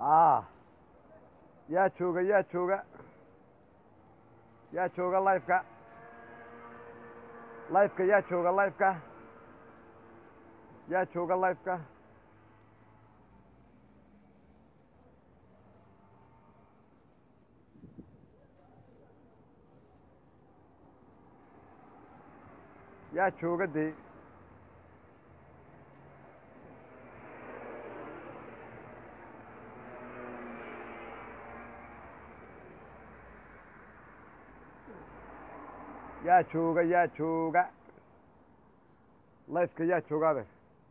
ah yaa jooga yaa jooga yaa jooga lifeka lifeka yaa jooga lifeka yaa jooga lifeka yaa jooga dee yaa jooga yaa jooga lifeka yaa jooga adeer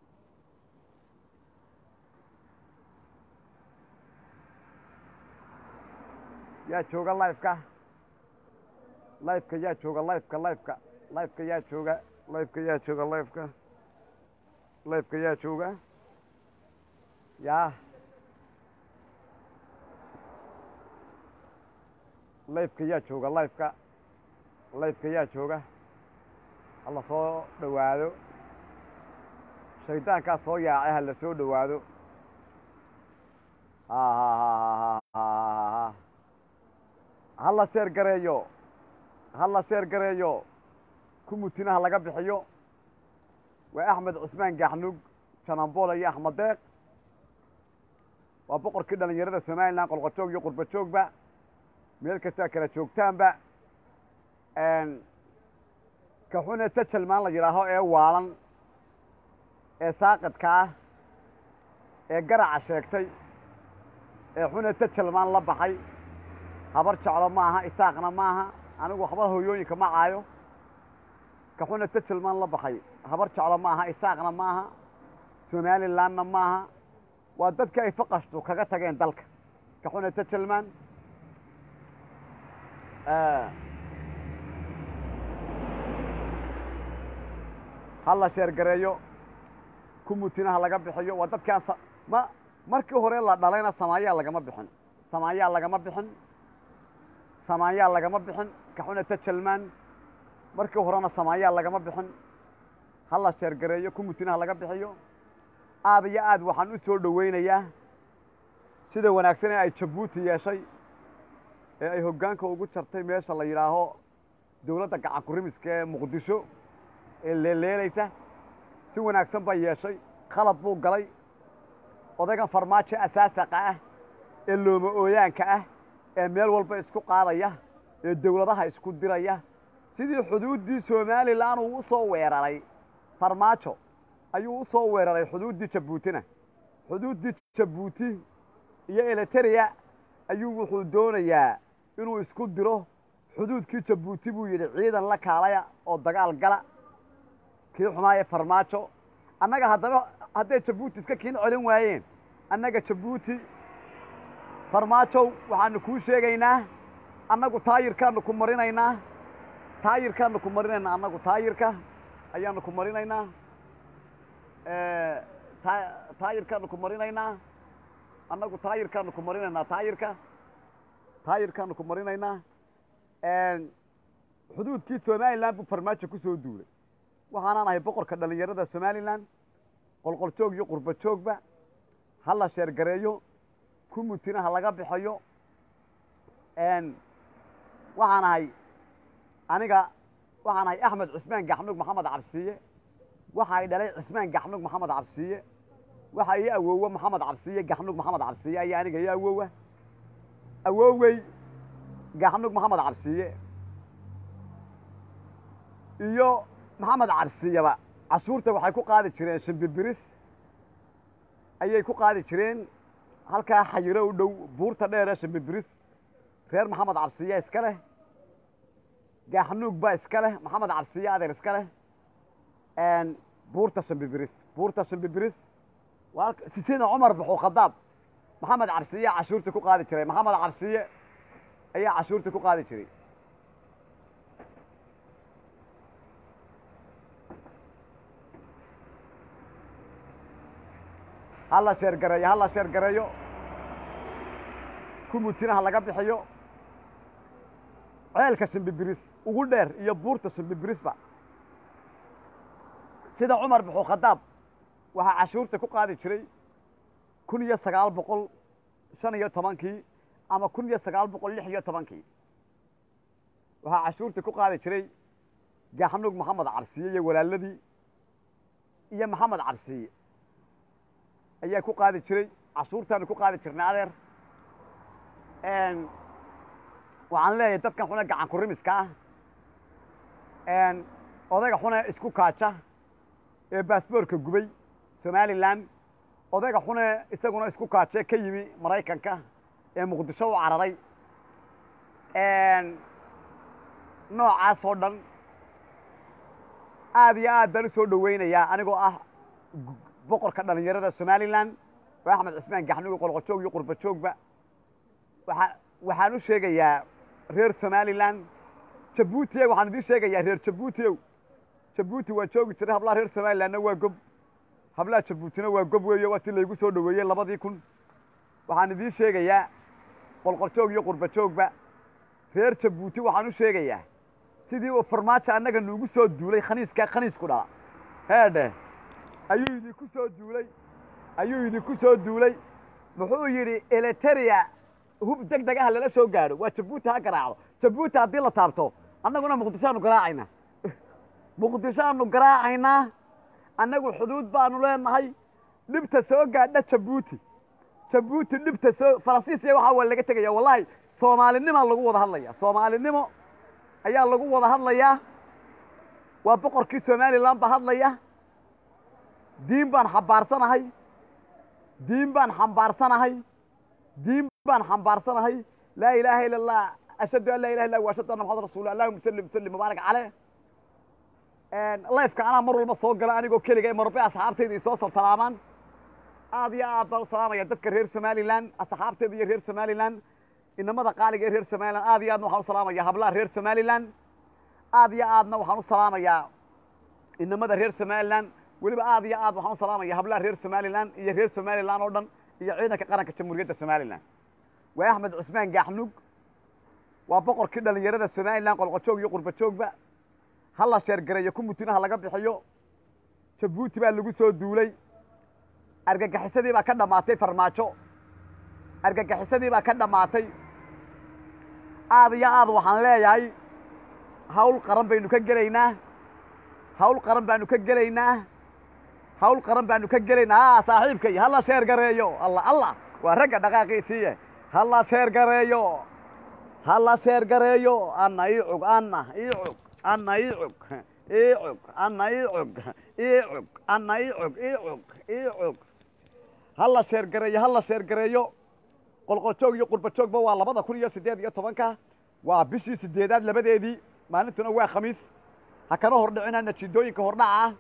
yaa jooga lifeka lifeka yaa jooga lifeka lifeka lifeka yaa jooga lifeka yaa jooga lifeka lifeka yaa jooga yaa lifeka yaa jooga lifeka lifeka yaa jooga hala soo dhowaado shaydaankaa soo yaacay hala soo dhowaado hala sheer gareeyo hala sheer gareeyo kumutinaha laga bixiyo waa axmed cusmaan gaxnug janambola iyo axmed deeq waa boqorkii dhalinyarada somalilan qolqojoog iyo qurba joogba meel kastaa kala joogtaanba kaxune tajalmaan la yidhaaho ee waalan ee saaqidka ah ee garaca sheegtay ee xune tajalmaan la baxay habar jeclo ma aha isaaqna ma aha anigu waxba hooyooyinka ma caayo kaxune tajalmaan la baxay habar jeclo ma aha isaaqna ma aha somalilanna ma aha waa dadka ay faqashtu kaga tageen dalka kaxune tajalmaan hala sheergareeyo kumutinaha laga bixiyo waa dadkaan ma markii hore la dhalayna samaayaa lagama bixin samaayaa lagama bixin samaayaa lagama bixin kaxune tajalmaan markii horena samaayaa lagama bixin hala sheergareeyo kumutinaha laga bixiyo aad iyo aad waxaan u soo dhoweynayaa sida wanaagsan ee ay jabuuti yeeshay ee ay hoggaanka ugu jartay meesha la yidhaaho dowladda gacan kurimiska ee muqdisho ee leeleelaysa si wanaagsan bay yeeshay khalad buu galay odaygan farmaajo asaasaqa ah ee looma ooyaanka ah ee meel walba isku qaadaya ee dowladaha isku diraya sidii xuduuddii somalilan uu u soo weeraray farmaajo ayuu u soo weeraray xuduuddii jabuutina xuduuddii jabuuti iyo eliteria ayuu wuxuu doonayaa inuu isku diro xuduudkii jabuuti buu yidhi ciidan la kaalaya oo dagaal gala kii xumaaye farmaajo annaga haddaba hadday jabuuti iska kiin celin waayeen annaga jabuuti farmaajow waxaanu kuu sheegaynaa annagu taayirkaanu ku marinaynaa taayirkaanu ku marinaynaa annagu taayirka ayaanu ku marinaynaa taayirkaanu ku marinaynaa annagu taayirkaanu ku marinaynaa taayirka taayirkaanu ku marinaynaa xuduudkii somalilan buu farmaajo ku soo duulay waxaanaan ahay boqorka dhalinyarada somalilan qolqol joog iyo qurba joogba ha la sheergareeyo kumutina ha laga bixiyo waxaan ahay aniga waxaan ahay axmed cusmaan gaxnug maxamed cabsiiye waxa ay dhalay cusmaan gaxnug maxamed cabsiiye waxa ii awoowa maxamed cabsiiye gaxnug maxamed cabsiiye ayaa aniga ii awoowa awoowey gaxnug maxamed cabsiiye iyo maxamed cabsiyaba cashuurta waxay ku qaadi jireen shimbibiris ayay ku qaadi jireen halkaa xayiro u dhow buurta dheere shimbibiris reer maxamed cabsiya iska leh gaaxnuug baa iska leh maxamed cabsiye adeer iska leh buurta shimbibiris buurta shimbibiris waa sisina cumar buxuu khadaab maxamed cabsiye cashuurta ku qaadi jiray maxamed cabsiye ayaa cashuurta ku qaadi jiray hala sheergareeyo hala sheergareeyo kumutinaha laga bixiyo ceelka shimbibiris ugu dheer iyo buurta shimbibirisba sida cumar buxuu khadaab waxaa cashuurta ku qaadi jiray kun iyo sagaal boqol shan iyo tobankii ama kun iyo sagaal boqol lix iyo tobankii waxaa cashuurtii ku qaadi jiray gaxnuug maxamed cabsiye iyo walaaladii iyo maxamed cabsiye ayaa ku qaadi jiray cashuurtaanu ku qaadi jirnay adeer waxaan leeyahay dadkan xune gacan kurimiska ah odayga xune isku kaaja ee baasboorka gubay somalilan odayga xune isaguna isku kaaje ka yimi maraykanka ee muqdisho u cararay noocaas oo dhan aad iyo aad baan usoo dhaweynayaa anigoo ah boqorka dhalinyarada somalilan oo axmed cismaan gaxnugi qolqojoog iyo qurbajoogba waa waxaan u sheegayaa reer somalilan jabuuti waxaan idiin sheegayaa reer jabuuti ow jabuuti waa joogi jiray hablaha reer somalilanna waa gob hablaha jabuutina waa gob weeyo waa ti laygu soo dhaweeyey labadii kun waxaan idiin sheegayaa qolqoljoog iyo qurbajoogba reer jabuuti waxaan u sheegayaa sidii uu farmaajo annaga nuugu soo duulay khaniiskaa khaniisku dhala heedhe ayuu idinku soo duulay ayuu idinku soo duulay muxuu yidhi eliteria hub deg deg ah lala soo gaadho waa jabuuti ha garaacdo jabuuti haddii la taabto annaguna muqdishoaanu garaacaynaa muqdishoaanu garaacaynaa annagu xuduud baanu leenahay dhibta soo gaadha jabuuti jabuuti dhibta soo faransiisiya waxaa waa laga tegaya wallahi soomaalinimaa lagu wada hadlaya soomaalinimo ayaa lagu wada hadlayaa waa boqorkii somalilan ba hadlaya diin baan xambaarsanahay diin baan xambaarsanahay diin baan xambaarsanahay laa ilaaha ila allah ashhadu an laa ilaha illa wa ashhadu anna maxamad rasul allahuma sallim sallim mubaarak caleyh lifeka anaa mar walba soo gala anigoo keliga ee marbe asxaabtayda isoo soo salaamaan aad iyo aad baan u salaamaya dadka reer somalilan asxaabteeda iyo reer somalilan inamada qaaliga ee reer somalilan aad iyo aadna waxaan u salaamaya hablaha reer somalilan aad iyo aadna waxaan u salaamayaa inamada reer somalilan weliba aad iyo aad waxaan u salaamaya hablaha reer somalilan iyo reer somalilan oo dhan iyo ciidanka qaranka jamhuuriyadda somalilan waa axmed cusmaan gaaxnug waa boqorkii dhalinyarada somalilan qolqojoog iyo qurbajoogba ha la sheergareeyo kumutinaha laga bixiyo jabuuti baa lagu soo duulay argagixisadii baa ka dhammaatay farmaajo argagixisadii baa ka dhammaatay aad iyo aad waxaan leeyahay hawl qaran baynu ka gelaynaa hawl qaran baanu ka gelaynaa hawl qaran baanu ka gelaynaa a saaxiibkay ha la sheer gareeyo alla allah waa ragga dhaqaaqiisiiye ha la sheer gareeyo ha la sheer gareeyo anna iicug anna iicug anna iicug iicug anna iicug iicug anna iicug iicug iicug ha la sheer gareeyo ha la sheer gareeyo qolqoljoog iyo qurbajoogba waa labada kun iyo siddeed iyo tobanka waa bishii sideedaad labadeedii maalintuna waa khamiis ha kana hordhicina natiijooyinka hordhaca ah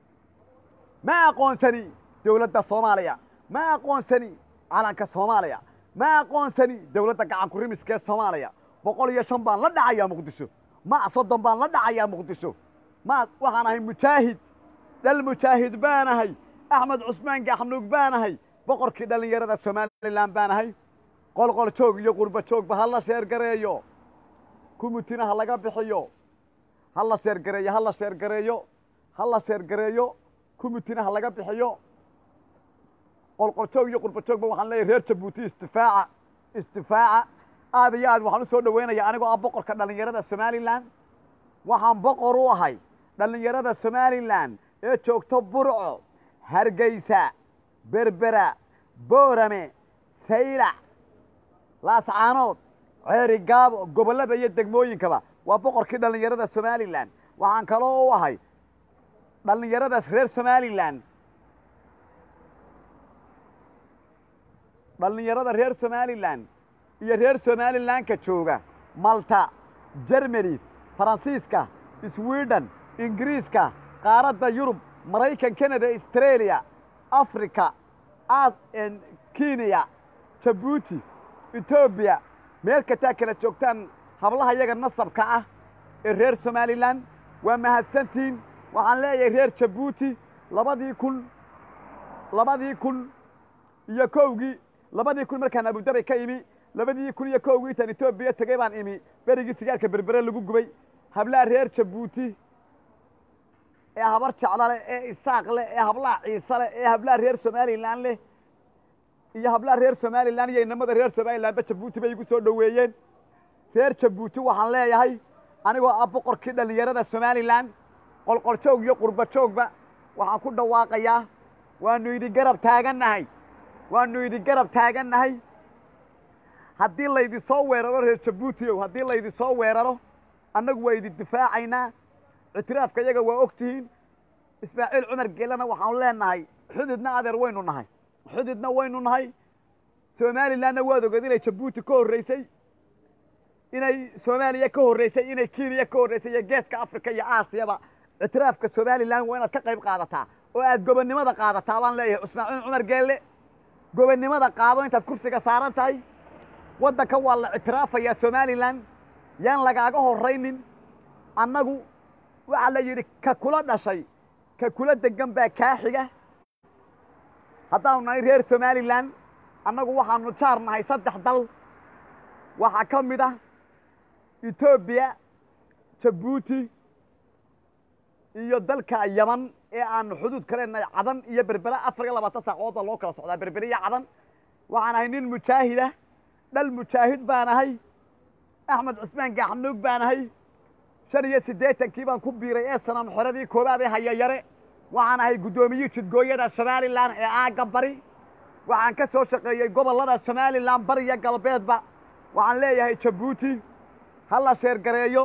ma aqoonsani dowladda soomaaliya ma aqoonsani calanka soomaaliya ma aqoonsani dowladda gacan kurimiska ee soomaaliya boqol iyo shan baan la dhacayaa muqdisho ma soddon baan la dhacayaa muqdisho ma waxaan ahay mujaahid dhal mujaahid baanahay axmed cusmaan gaxnuug baanahay boqorkii dhallinyarada somalilan baanahay qolqol joog iyo qurba joogba ha la sheer gareeyo kumutina ha laga bixiyo ha la sheer gareeyo ha la sheer gareeyo ha la sheer gareeyo kumutina ha laga bixiyo qolqol joog iyo qurba joogba waxaan leeyahay reer jabuuti istifaaca istifaaca aad iyo aad waxaan u soo dhaweynaya anigoo ah boqorka dhallinyarada somalilan waxaan boqor u ahay dhallinyarada somalilan ee joogto burco hargeysa berbera boorame saylac laascaanood ceeri gaabo gobollada iyo degmooyinkaba waa boqorkii dhallinyarada somalilan waxaan kaloo u ahay dhallinyaradaas reer somalilan dhallinyarada reer somalilan iyo reer somalilanka jooga malta jermany faransiiska sweden ingiriiska qaaradda yurub maraykan canada australia africa kenya jabuuti etoobiya meel kastaa kala joogtaan hablaha yaga nasabka ah ee reer somalilan waa mahadsantiin waxaan leeyahay reer jabuuti labadii kun labadii kun iyo kowgii labadii kun markaan abudabi ka imi labadii kun iyo kowgii intaan etoobiya tegay baan imi berigii sigaarka berbere lagu gubay hablaha reer jabuuti ee habar jeclo leh ee isaaq leh ee hablaha ciise leh ee hablaha reer somalilan leh iyo hablaha reer somalilan iyo inamada reer somalilanba jabuuti bay igu soo dhoweeyeen reer jabuuti waxaan leeyahay anigoo ah boqorkii dhallinyarada somalilan qolqoljoog iyo qurba joogba waxaan ku dhawaaqayaa waanu idin garab taagannahay waanu idin garab taagannahay haddii laydin soo weeraro reer jabuutiow haddii laydin soo weeraro annagu waa idin difaacaynaa ictiraafka iyaga waa og tihiin ismaaciil cumar geelana waxaanu leenahay xududna adeer waynu nahay xududna waynu nahay somalilanna waad ogeed inay jabuuti ka horreysay inay soomaaliya ka horreysay inay kenya ka horreysay iyo geeska africa iyo aasiyaba ictiraafka somalilan waa inaad ka qayb qaadataa oo aad gobonnimada qaadataa baan leeyahay ismaaciil cumar geelle gobonnimada qaado intaad kursiga saaran tahay waddanka waa la ictiraafayaa somalilan yaan lagaaga horraynin annagu waxaa la yidhi ka kula dhashay ka kula degan baa kaa xiga haddaanu nahay reer somalilan annagu waxaanu jaar nahay saddex dal waxaa ka mid ah etoobiya jabuuti iyo dalka yaman ee aanu xuduud ka leenahay cadan iyo berbera afar iyo labaatan saacooda loo kala socdaa berbere iyo cadan waxaan ahay nin mujaahidah dhal mujaahid baan ahay axmed cusmaan gaaxnuug baan ahay shan iyo siddeetankii baan ku biiray ee sanam xoradii koobaad ee hayayare waxaan ahay guddoomiyihii jidgooyada somalilan ee aagga bari waxaan ka soo shaqeeyey gobollada somalilan bariya galbeedba waxaan leeyahay jabuuti ha la sheergareeyo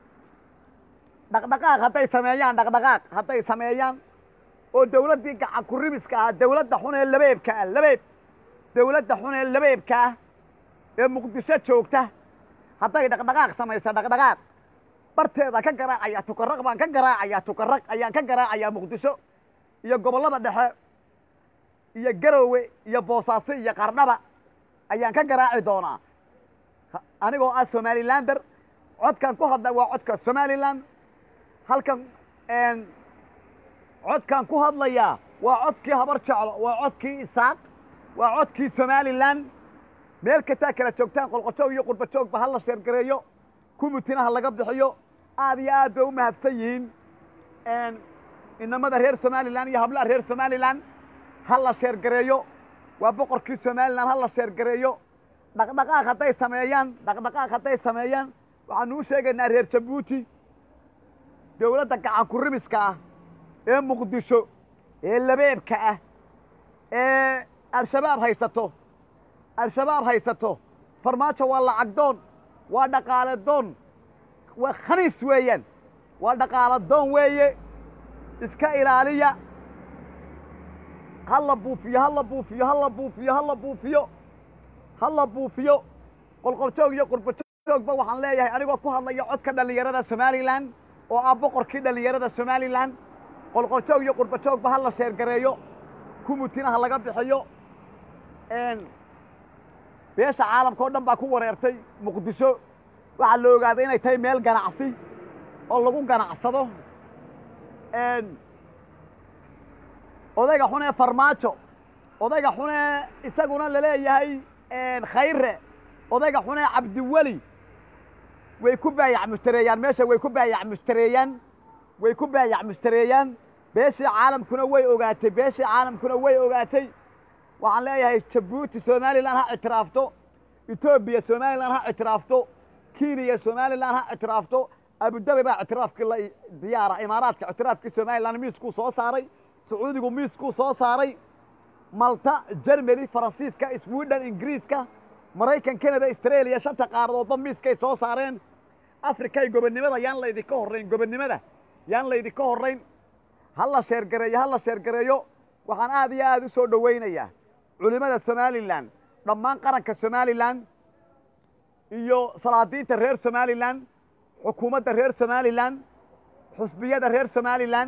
dhaqdhaqaaq hadday sameeyaan dhaqdhaqaaq hadday sameeyaan oo dawladdii gacan kurimiska ah dawladda xun ee labeebka ah labeeb dawladda xun ee labeebka ah ee muqdisho joogta hadday dhaqdhaqaaq samaysa dhaqdhaqaaq barteeda ka garaacaya tukaraq baan ka garaacayaa tukaraq ayaan ka garaacayaa muqdisho iyo gobollada dhexe iyo garowe iyo boosaaso iyo qardhaba ayaan ka garaaci doonaa anigoo ah somalilander codkan ku hadla waa codka somalilan halkan codkan ku hadlayaa waa codkii habar jeclo waa codkii isaaq waa codkii somalilan meel kastaa kala joogtaan qolqojoog iyo qurbajoogba ha la sheergareeyo kumutinaha laga bixiyo aad iyo aad bay u mahadsan yihiin inamada reer somalilan iyo hablaha reer somalilan ha la sheergareeyo waa boqorkii somalilan ha la sheergareeyo dhaqdhaqaaq hadday sameeyaan dhaqdhaqaaq hadday sameeyaan waxaanu u sheegaynaa reer jabuuti dawladda gacan kurimiska ah ee muqdisho ee labeebka ah ee al-shabaab haysato al-shabaab haysato farmaajo waa lacag doon waa dhaqaale doon waa khaniis weeyaan waa dhaqaalo doon weeye iska ilaaliya ha la buufiyo ha la buufiyo ha la buufiyo ha la buufiyo ha la buufiyo qolqoljoog iyo qurbajoogba waxaan leeyahay anigoo ku hadlaya codka dhallinyarada somalilan oo ah boqorkii dhallinyarada somalilan qolqoljoog iyo qurbajoogba ha la sheergareeyo kumutina ha laga bixiyo beesha caalamka o dhan baa ku wareertay muqdisho waxaa la ogaaday inay tahay meel ganacsi oo lagu ganacsado odayga xunee farmaajo odayga xunee isaguna laleeyahay khayre odayga xunee cabdiweli way ku baayac mushtareeyaan meesha way ku baayac mushtareeyaan way ku baayac mushtareeyaan beeshii caalamkuna way ogaatay beeshii caalamkuna way ogaatay waxaan leeyahay jabuuti somalilan ha ictiraafto etoobiya somalilan ha ictiraafto kenya somalilan ha ictiraafto abudabi baa ictiraafkii la diyaara imaaraadka ictiraafkii somalilan miiskuu soo saaray sacuudigu miiskuu soo saaray malta germany faransiiska sweden ingiriiska maraykan canada australia shanta qaaradoodba miiskay soo saareen africay gobonnimada yaan laydinka horrayn gobonnimada yaan laydinka horrayn ha la sheergareeyo ha la sheergareeyo waxaan aad iyo aad u soo dhowaynayaa culimada somalilan dhammaan qaranka somalilan iyo salaadiinta reer somalilan xukuumadda reer somalilan xusbiyada reer somalilan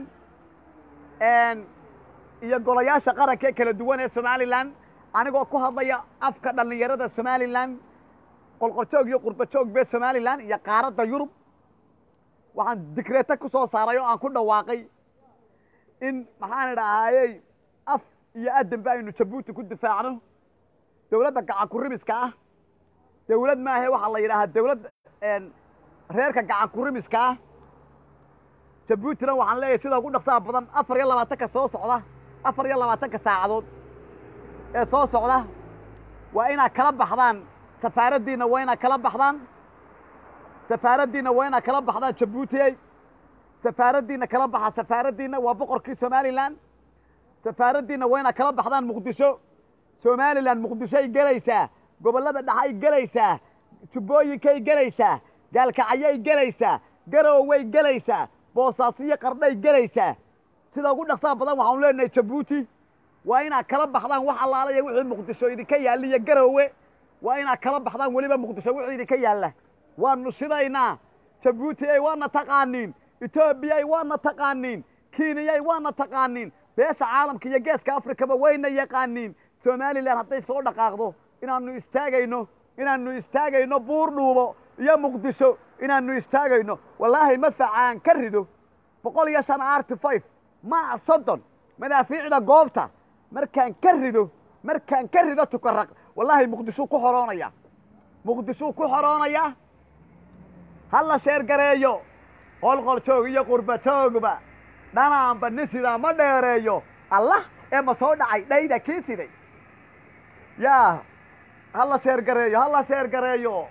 iyo golayaasha qaranka ee kala duwan ee somalilan anigoo ku hadlaya afka dhallinyarada somalilan qolqoljoog iyo qurbajoog bee somalilan iyo qaaradda yurub waxaan digreeto ku soo saaray oo aan ku dhawaaqay in maxaan idhaahayey af iyo adanba aynu jabuuti ku difaacno dawladda gacan kurimiska ah dawlad maahe waxaa la yidhaahaa dawlad reerka gacan kurimiska ah jabuutina waxaan leeyahay sida ugu dhaqsaha badan afar iyo labaatanka soo socda afar iyo labaatanka saacadood ee soo socda waa inaad kala baxdaan safaaraddiinna waa inaad kala baxdaan safaaraddiinna waa inaad kala baxdaan jabuutiyey safaaraddiinna kala baxa safaaraddiinna waa boqorkii somalilan safaaraddiinna waa inaad kala baxdaan muqdisho somalilan muqdishoay gelaysaa gobollada dhexay gelaysaa jubbooyinkay gelaysaa gaalkacyay gelaysaa garoway gelaysaa boosaasiyo qardhay gelaysaa sida ugu dhaqsaa badan waxaanu leenahay jabuuti waa inaad kala baxdaan wax allaalaya wixii muqdisho idinka yaalla iyo garowe waa inaad kala baxdaan weliba muqdisho wixii idinka yaalla waanu shidaynaa jabuutiyay waana taqaaniin etoobiyay waana taqaaniin kiiniyay waana taqaaniin beesha caalamka iyo geeska afrikaba wayna yaqaaniin somalilan hadday soo dhaqaaqdo inaanu istaagayno inaanu istaagayno buur dhuubo iyo muqdisho inaanu istaagayno wallaahi madfacaan ka rido boqol iyo shan arty five ma soddon madaafiicda goobta markaan ka rido markaan ka rido tukaraq wallaahi muqdishuu ku xoroonaya muqdishuu ku xoroonaya ha la sheergareeyo qolqol joog iyo qurba joogba dhanaanba nin sidaa ma dheereeyo allah ee ma soo dhacay dhayda kii siday yaa ha la sheergareeyo ha la sheergareeyo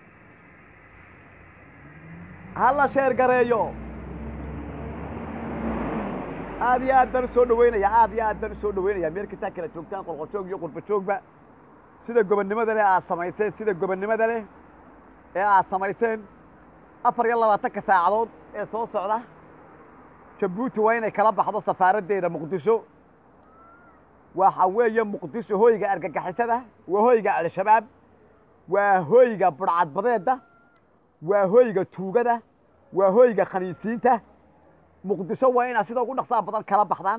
ha la sheergareeyo aad iyo aad baan usoo dhaweynaya aad iyo aad baan usoo dhaweynaya meel kastaa kala joogtaan qolqol joog iyo qurba joogba sida gobonnimada leh aad samayseen sida gobonnimada leh ee aad samayseen afar iyo labaatanka saacadood ee soo socda jabuuti waa inay kala baxdo safaaraddeeda muqdisho waxa weeye muqdisho hoyga argagixisada waa hoyga al-shabaab waa hoyga budhcadbadeedda waa hoyga tuugada waa hoyga khaniisiinta muqdisho waa inaad sida ugu dhaqsaa badan kala baxdaan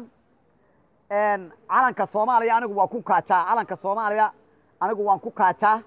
calanka soomaaliya anigu waan ku kaajaa calanka soomaaliya anigu waan ku kaajaa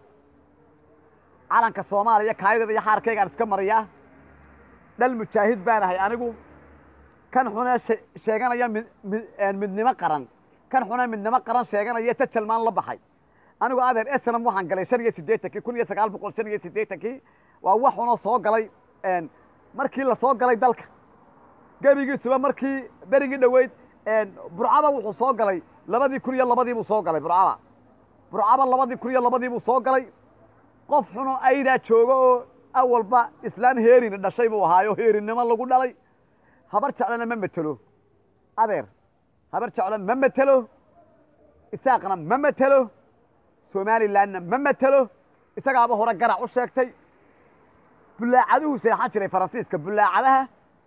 calanka soomaaliya kaayadeeda iyo xaarkaygaan iska mariyaa dhal mujaahid baan ahay anigu kan xunee sheeganaya mid mid midnimo qaran kan xunee midnimo qaran sheeganaya tajalmaan la baxay anigu adeer esnam waxaan galay shan iyo siddeetankii kun iyo sagaal boqol shan iyo siddeetankii waa wax xunoo soo galay markii la soo galay dalka gebigiisuba markii berigii dhoweyd burcaba wuxuu soo galay labadii kun iyo labadii buu soo galay burcaba burcaba labadii kun iyo labadii buu soo galay qof xunoo aydaa jooga oo awalba islaan heerina dhashay buu ahaayo heerinnimo lagu dhalay habar jeclana ma metelo adeer habar jeclo ma metelo isaaqna ma metelo somalilanna ma metelo isagaaba hore garac u sheegtay bullaacaduhu seexan jiray faransiiska bullaacadaha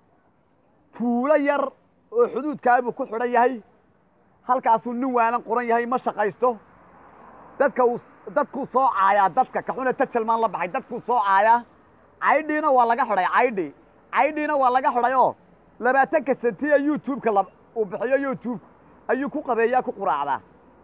tuulo yar oo xuduudkaabuu ku xidhan yahay halkaasuu nin waalan qoran yahay ma shaqaysto dadka uu dadkuu soo caayaa dadka kaxuna tajalmaan la baxay dadkuu soo caayaa caydhiina waa laga xidhay caydhi caydhiina waa laga xidhay oo labaatanka sentiya youtube-ka la uu bixiyo youtube ayuu ku qadeeyaa ku quraacdaa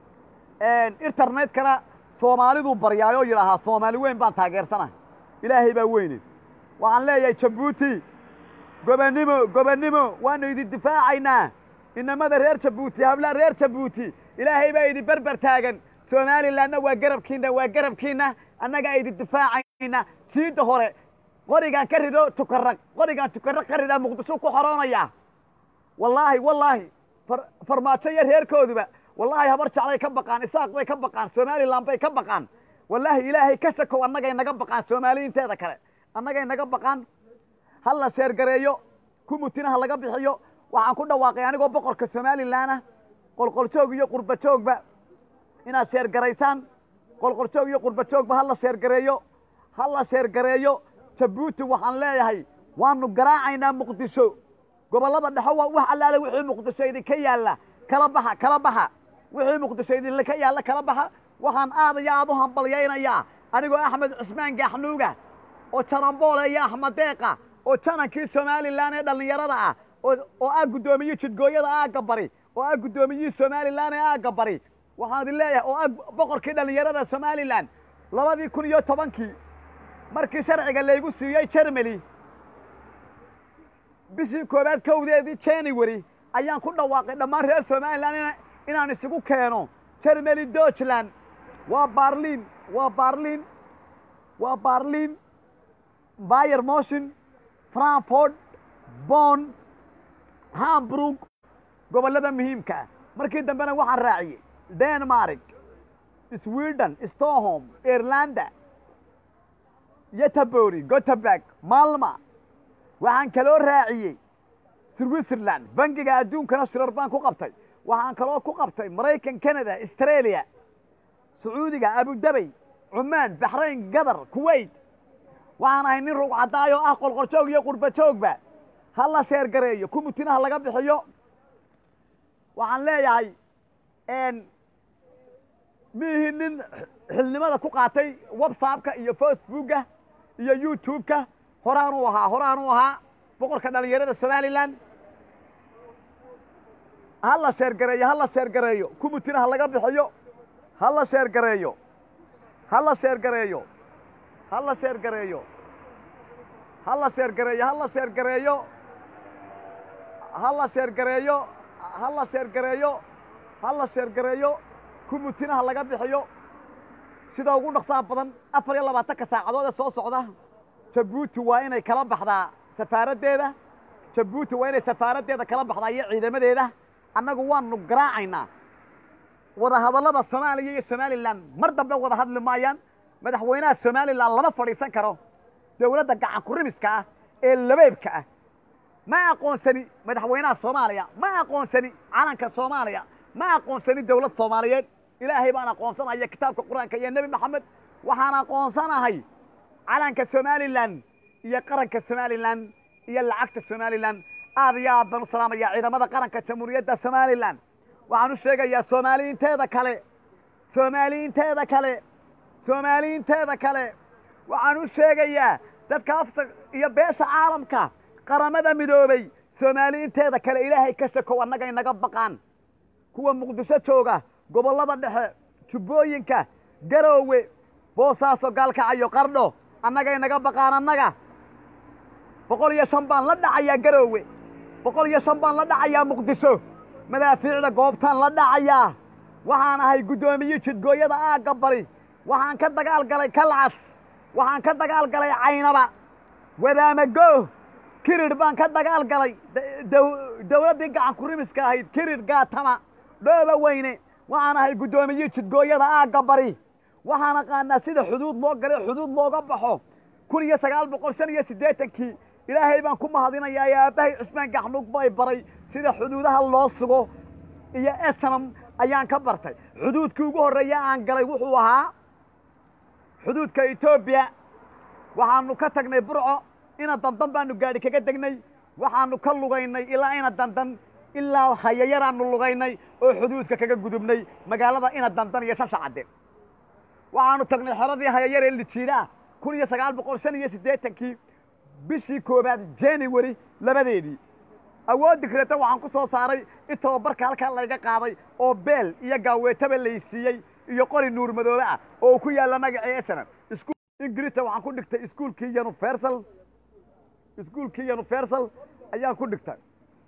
internetkana soomaaliduu baryaayoo yidhaahaa soomaali weyn baan taageersana ilaahay baa weyne waxaan leeyahay jabuuti gobonnimo gobonnimo waanu idin difaacaynaa inamada reer jabuuti hablaha reer jabuuti ilaahay baa idin berber taagan somalilanna waa garabkiina waa garabkiina annagaa idin difaacayna jiidda hore qorigaan ka rido tukaraq qorigaan tukaraq ka ridaa muqdisho ku xoroonaya wallaahi wallaahi far farmaajo iyo reerkooduba wallaahi habar jeclay ka baqaan isaaq bay ka baqaan somalilan bay ka baqaan wallaahi ilaahay ka sakow annagay naga baqaan soomaaliyiinteeda kale annagay naga baqaan ha la sheergareeyo kumutina ha laga bixiyo waxaan ku dhawaaqay anigoo boqorka somalilanah qolqoljoog iyo qurba joogba inaad sheergaraysaan qolqoljoog iyo qurba joogba ha la sheergareeyo ha la sheergareeyo jabuuti waxaan leeyahay waanu garaacaynaa muqdisho gobollada dhexe waa wax allaale wixii muqdisho idinka yaalla kala baxa kala baxa wixii muqdisho idinka yaalla kala baxa waxaan aad iyo aad u hambalyaynayaa anigoo axmed cusmaan gaaxnuuga oo jaramboole iyo axmed deeqa oo janankii somalilan ee dhallinyarada ah oo ah guddoomiyii jidgooyada aagga bari oo ah guddoomiyihii somalilan ee aagga bari waxaan idin leeyahay oo ah boqorkii dhallinyarada somalilan labadii kun iyo tobankii markii sharciga laygu siiyey jermany bishii koowaad kowdeedii january ayaan ku dhawaaqay dhammaan reer somalilan inaan isugu keeno jermany deutschland waa barlin waa barlin waa barlin bayer motion frankfort bon hamburg gobollada muhiimka ah markii dambena waxaan raaciyey denmark sweden stockholm irlanda yetabori goteberg malma waxaan kaloo raaciyey switzerland bangiga adduunkana shirar baan ku qabtay waxaan kaloo ku qabtay maraykan canada australia sacuudiga abudabey cumaan baxrayn gadar kuwait waxaan ahay nin rug caddaayo ah qolqoljoog iyo qurba joogba ha la sheer gareeyo kumutinaha laga bixiyo waxaan leeyahay miihi nin xilnimada ku qaatay whatsappka iyo facebooka iyo youtube-ka horaanuu ahaa horaanuu ahaa boqorka dhalinyarada somalilan ha la sheer gareeyo ha la sheer gareeyo kumutinaha laga bixiyo ha la sheer gareeyo ha la sheer gareeyo ha la sheer gareeyo ha la sheer gareeyo ha la sheer gareeyo ha la sheer gareeyo ha la sheer gareeyo ha la sheer gareeyo kumutinaha laga bixiyo sida ugu dhaqsaha badan afar iyo labaatanka saacadood ee soo socda jabuuti waa inay kala baxdaa safaaraddeeda jabuuti waa inay safaaraddeeda kala baxdaa iyo ciidamadeeda annagu waanu garaacaynaa wadahadallada soomaaliya iyo somalilan mar dambe wada hadli maayaan madaxweynaha somalilan lama fadhiisan karo dowladda gacan kurimiska ah ee labeebka ah ma aqoonsani madaxweynaha soomaaliya ma aqoonsani calanka soomaaliya ma aqoonsani dowlad soomaaliyeed ilaahay baan aqoonsanaya kitaabka qur-aanka iyo nebi maxamed waxaan aqoonsanahay calanka somalilan iyo qaranka somalilan iyo lacagta somalilan aad iyo aad baan u salaamaya ciidamada qaranka jamhuuriyadda somalilan waxaan u sheegayaa soomaaliyiinteeda kale soomaaliyiinteeda kale soomaaliyiinteeda kale waxaan u sheegayaa dadka afta iyo beesha caalamka qaramada midoobay soomaaliyiinteeda kale ilaahay ka shakow annaga inaga baqaan kuwa muqdisho jooga gobollada dhexe jubbooyinka garoowe boosaaso gaalkacayo qardho annaga inaga baqaan annaga boqol iyo shan baan la dhacayaa garoowe boqol iyo shan baan la dhacayaa muqdisho madaafiicda goobtaan la dhacayaa waxaan ahay guddoomiye jidgooyada aagga bari waxaan ka dagaal galay kalcas waxaan ka dagaal galay caynaba wadaamago kirir baan ka dagaal galay dowladdii gacan kurimiska ahayd kirir gaatama dhooba weyne waxaan ahay guddoomiye jidgooyada aagga bari waxaan aqaanaa sida xuduud loo galay xuduud looga baxo kun iyo sagaal boqol shan iyo siddeetankii ilaahay baan ku mahadinayaa ee aabbahay cusmaan gaxnug bay baray sida xuduudaha loo sugo iyo esnam ayaan ka bartay xuduudkii ugu horreeya aan galay wuxuu ahaa xuduudka etoobiya waxaanu ka tagnay burco ina dandan baanu gaadhi kaga degnay waxaanu ka lugaynay ilaa ina dandan ilaa hayayaraanu lugaynay oo xuduudka kaga gudubnay magaalada ina dandan iyo shashacadde waxaanu tagnay xeradii hayayar ee lijiidaa kun iyo sagaal boqol shan iyo siddeetankii bishii koobaad january labadeedii awooddi kaleta waxaan ku soo saaray in tababarka halkaa layga qaaday oo beel iyo gaaweetaba laysiiyey iyo qori nuur madoobe ah oo uu ku yaalla magacii esenam ingirista waxaan ku dhigtay iskuolkii universal iskuolkii universal ayaan ku dhigtay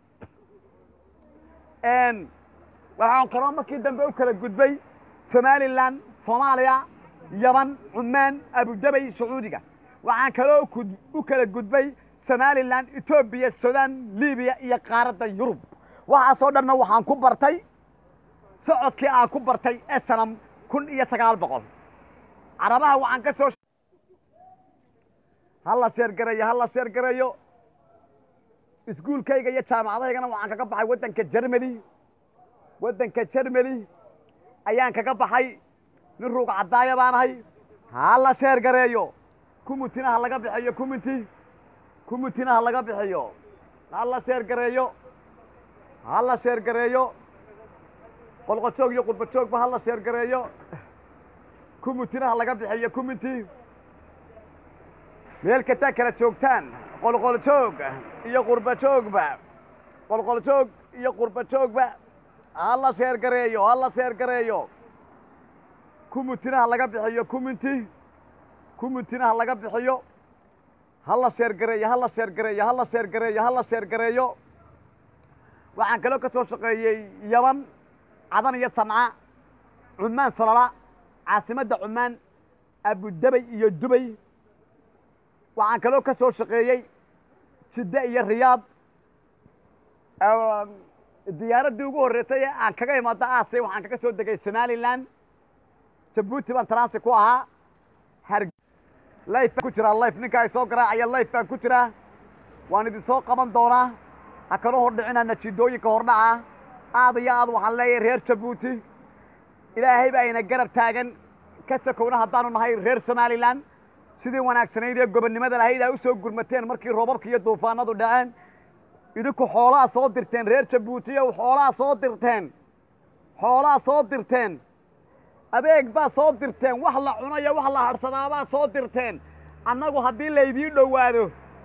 waxaan kaloo markii dambe u kala gudbay somalilan soomaaliya yaban cumaan abudabay sacuudiga waxaan kaloo u kala gudbay somalilan etoobiya sudan libiya iyo qaaradda yurub waxaasoo dhanna waxaan ku bartay socodkii aan ku bartay esanam kun iyo sagaal boqol carabaha waxaan ka soo hala sheer gareeyo hala sheer gareeyo iskuulkayga iyo jaamacadahaygana waxaan kaga baxay waddanka jermany waddanka jermany ayaan kaga baxay nin ruug caddaaya baan ahay hala sheer gareeyo kumutinaha laga bixiyo kuminti kumutinaha laga bixiyo hala sheer gareeyo hala sheer gareeyo qolqojoog iyo qurbajoogba hala sheer gareeyo kumutinaha laga bixiyo kuminti meel kastaa kala joogtaan qolqoljoog iyo qurbajoogba qolqoljoog iyo qurbajoogba hala sheer gareeyo hala sheer gareeyo kumutinaha laga bixiyo kuminti kumutinaha laga bixiyo hala sheer gareeyo hala sheer gareeyo hala sheer gareeyo hala sheer gareeyo waxaan kaloo ka soo shaqeeyey yaban cadan iyo sanca cumaan salala caasimadda cumaan abudabay iyo dubay waxaan kaloo ka soo shaqeeyey jidde iyo riyaad diyaaraddii ugu horreysay ee aan kaga imaado aasay waxaan kaga soo degay somalilan jabuuti baan transi ku ahaa har life baan ku jiraa life ninka ay soo garaacaya life baan ku jiraa waan idin soo qaban doonaa ha kala hordhicina najiidooyinka hordhaca aad iyo aad waxaan leeyahay reer jabuuti ilaahay baa ina garab taagan ka sakowna haddaanu nahay reer somalilan sidii wanaagsanayd ee gobonnimada lahayd aa u soo gurmateen markii roobabka iyo duufaanadu dhaceen idinku xoolaha soo dirteen reer jabuutiyow xoolaha soo dirteen xoolaha soo dirteen adeeg baa soo dirteen wax la cunayo wax la hadhsadaabaa soo dirteen annagu haddii laydii dhowaado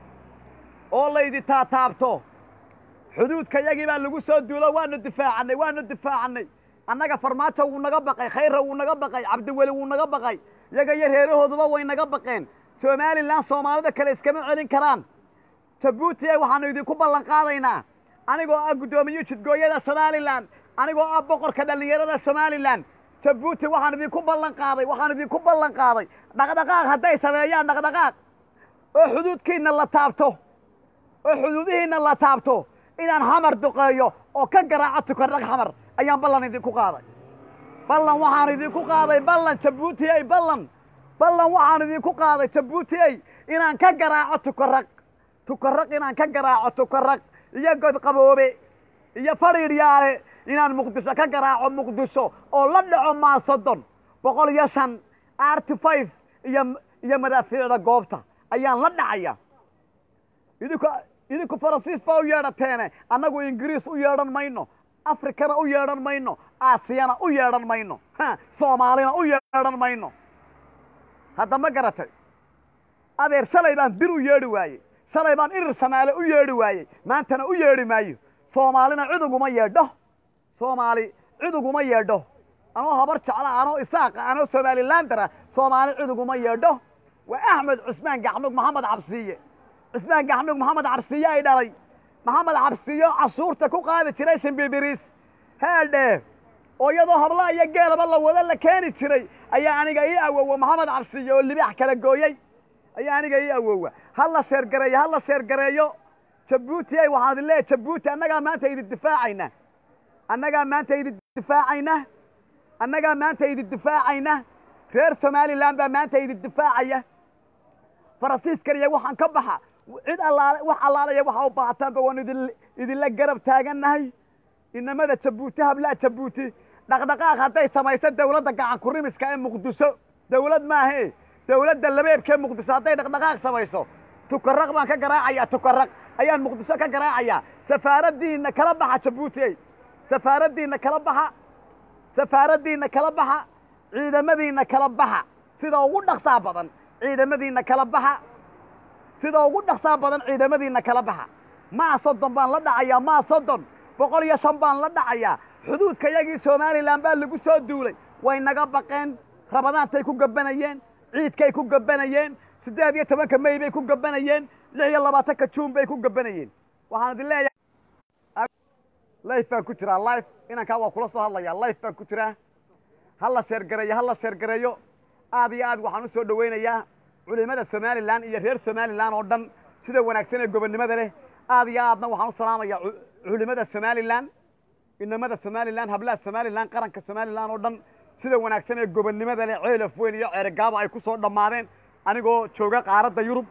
oo laydi taataabto xuduudka yagii baa lagu soo duulo waanu difaacannay waanu difaacannay annaga farmaajo wuu naga baqay khayra wuu naga baqay cabdiweli wuu naga baqay yaga iyo reerahooduba way naga baqeen somalilan soomaalida kale iskama celin karaan jabuuti e waxaanu idinku ballan qaadaynaa anigoo ah guddoomiye jidgooyada somalilan anigoo ah boqorka dhallinyarada somalilan jabuuti waxaan idinku ballan qaaday waxaan idinku ballan qaaday dhaqdhaqaaq hadday sameeyaan dhaqdhaqaaq oo xuduudkiinna la taabto oo xuduudihiinna la taabto inaan xamar duqeeyo oo ka garaaco tukardhag xamar ayaan ballan idinku qaaday ballan waxaan idinku qaaday ballan jabuuti ey ballan ballan waxaan idinku qaaday jabuuti ey inaan ka garaaco tukarag tukarag inaan ka garaaco tukarag iyo godqaboobe iyo fadhiidhyaale inaan muqdisho ka garaaco muqdisho oo la dhaco maasodon boqol iyo shan arty five iyo iyo madaafiicda goobta ayaan la dhacaya idinku idinku faransiis baa u yeedhateene annagu ingiriis u yeedhan mayno afrikana u yeedhan mayno aasiyana u yeedhan mayno soomaalina u yeedhan mayno hadda ma garatay adeer shalay baan dir u yeedhi waayey shalay baan irir samaale u yeedhi waayey maantana u yeedhi maayo soomaalina cid uguma yeedho soomaali cid uguma yeedho anoo habar jecla anoo isaaqa anoo somalilandara soomaali cid uguma yeedho waa axmed cusmaan gaxmug maxamed cabsiiye cusmaan gaxmug maxamed cabsiiye ay dhalay maxamed cabsiiyo cashuurta ku qaadi jiray shimbibiriis heedhe oo iyadoo hablaha iyo geelaba la wada la keeni jiray ayaa aniga ii awowa maxamed cabsiiye oo libaax kala gooyey ayaa aniga ii awowa ha la sheergareeyo ha la sheergareeyo jabuuti ay waxaan idin leeyahy jabuuti annagaa maanta idin difaacayna annagaa maanta idin difaacayna annagaa maanta idin difaacayna reer somalilan baa maanta idin difaacaya faransiiskan iyo waxaan ka baxa cid allaale wax allaalaya waxa u baahataanba waanu idin idinla garab taagannahay inamada jabuuti hablaha jabuuti dhaqdhaqaaq hadday samayso dawladda gacan kurimiska ee muqdisho dawlad maahe dawladda labeebkee muqdisho hadday dhaqdhaqaaq samayso tukaraq baan ka garaacaya tukaraq ayaan muqdisho ka garaacayaa safaaraddiinna kala baxa jabuuti safaaraddiinna kala baxa safaaraddiinna kala baxa ciidamadiinna kala baxa sida ugu dhaqsaa badan ciidamadiinna kala baxa sida ugu dhaqsaa badan ciidamadiinna kala baxa maa soddon baan la dhacayaa maa soddon boqol iyo shan baan la dhacayaa xuduudka yagii somalilan baa lagu soo duulay way naga baqeen rabadaantay ku gabanayeen ciidkay ku gabanayeen siddeed iyo tobanka may bay ku gabanayeen lix iyo labaatanka juun bay ku gabanayeen waxaan idin leeyahay life baan ku jiraa life inankaa waa kula soo hadlayaa life baan ku jiraa ha la sheergareeyo ha la sheergareeyo aad iyo aad waxaan u soo dhowaynayaa culimada somalilan iyo reer somalilan oo dhan sida wanaagsan ee gobonnimada leh aad iyo aadna waxaan u salaamayaa culimada somalilan inamada somalilan hablaha somalilan qaranka somalilan oo dhan sida wanaagsan ee gobonnimada leh ceelaf weyn iyo ceerigaaba ay ku soo dhammaadeen anigoo jooga qaaradda yurub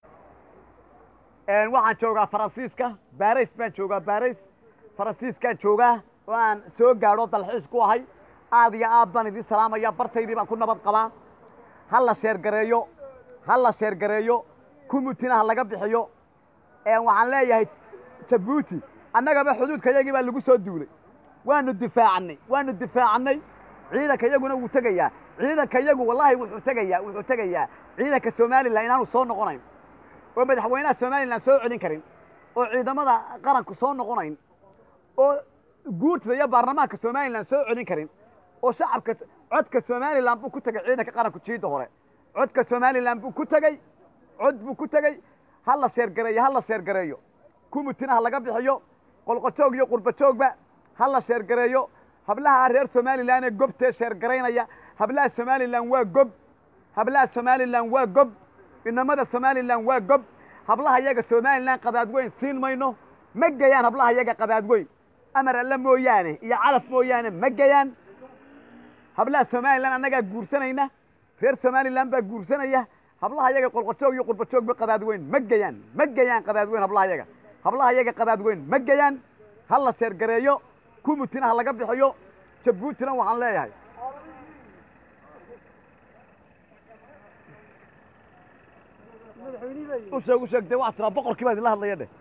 waxaan joogaa faransiiska baris baan joogaa baris faransiiskaan joogaa oo aan soo gaadho dalxiis ku ahay aad iyo aad baan idin salaamaya bartaydii baan ku nabad qabaa ha la sheergareeyo ha la sheergareeyo kumutina ha laga bixiyo waxaan leeyahay jabuuti annagaba xuduudka yagii baa lagu soo duulay waanu difaacannay waanu difaacannay ciidanka yaguna wuu tegayaa ciidanka yagu wallahi wuxuu tegayaa wuxuu tegayaa ciidanka somalilan inaanu soo noqonayn oo madaxweynaha somalilan soo celin karin oo ciidamada qaranku soo noqonayn oo guurtada iyo baarlamaanka somalilan soo celin karin oo shacabka codka somalilan buu ku tegay ciidanka qaranku jiidda hore codka somalilan buu ku tegey cod buu ku tegey ha la sheergareeyo ha la sheergareeyo kumutina ha laga bixiyo qolqojoog iyo qurbajoogba ha la sheergareeyo hablaha reer somalilan ee gobtee sheergaraynaya hablaha somalilan waa gob hablaha somalilan waa gob inamada somalilan waa gob hablaha yaga somalilan qadaad weyn siin mayno ma gayaan hablaha yaga qadaad weyn amar alle mooyaane iyo calaf mooyaane ma gayaan hablaha somalilan annagaa guursanayna reer somalilan baa guursanaya hablaha yaga qolqojoog iyo qurbajoogba qadaad weyn ma geyaan ma geyaan qadaad weyn hablaha yaga hablaha yaga qadaad weyn ma geyaan ha la sheergareeyo kumutina ha laga bixiyo jabuutina waxaan leeyahay u sheeg u sheeg dee waxaa tiraa boqorkii baa idinla hadlaya dheh